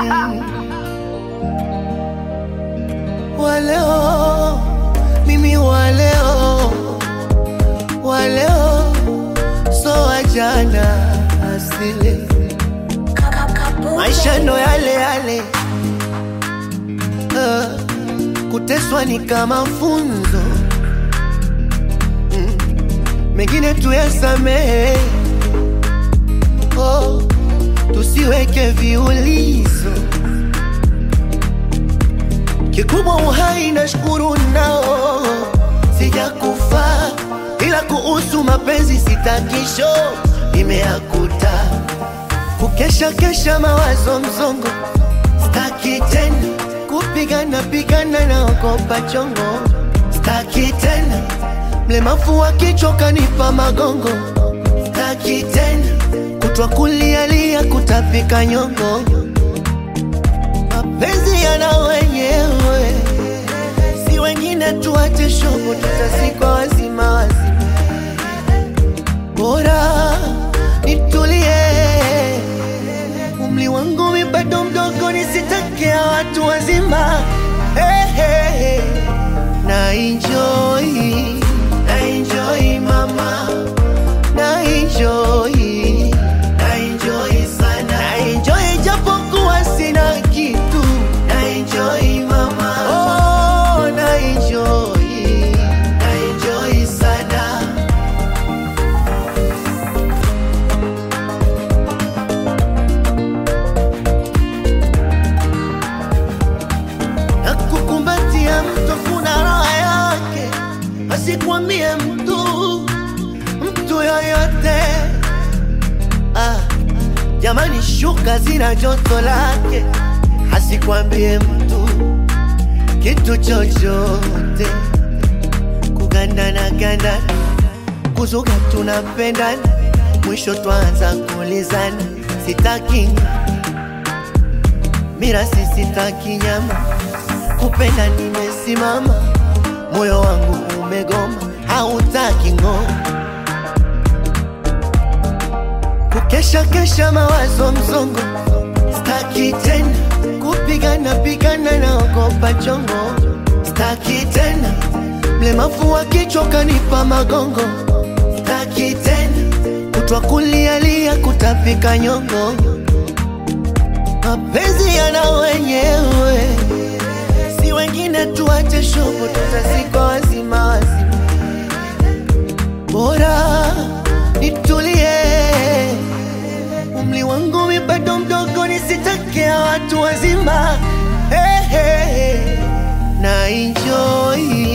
Mm. Waleo mimi waleo waleo so wajana asili maisha ndo yale yale uh, kuteswa ni kama funzo mm. mengine tuyasamehe oh, tusiweke viulizo kikubwa uhai na shukuru nao sijakufa ila kuhusu mapenzi sitakisho imeakuta kukesha kesha mawazo mzongo staki tena kupigana pigana na ogopa chongo staki tena mlemafu wa kichwa kanipa magongo staki tena kutwa kulialia kutapika nyongo mapenzi yana wenyewe si wengine tuache shobo tutazikwa wazima wazima bora nitulie umli wangu mi bado mdogo nisitakia watu wazima hey, hey, hey. na enjoy na enjoy mama na enjoy na enjoy sana na enjoy japokuwa sina kitu na enjoy mama oh na enjoy na enjoy sana na kukumbatia mtu kuna raha yake, asikwambie mtu mtu yoyote. Ah, jamani, shuka zina joto lake, asikwambie mtu kitu chochote. Kugandana gandana, kuzuga tunapendana, mwisho twanza kulizana, sitaki mirasi sitaki nyama, kupenda nimesimama, moyo wangu umegoma, hautaki ngoma, kukesha kesha mawazo mzongo, staki tena kupigana pigana na ogopa chongo, staki tena mlemavu wa kichwa kanipa magongo, staki tena kutwa kulialia kutapika nyongo mapenzi yana wenyewe, si wengine tuache shobo, tutazikwa wazima wazima. Bora nitulie, umli wangu mi bado mdogo, nisitakia watu wazima. Hey, hey, hey. na enjoy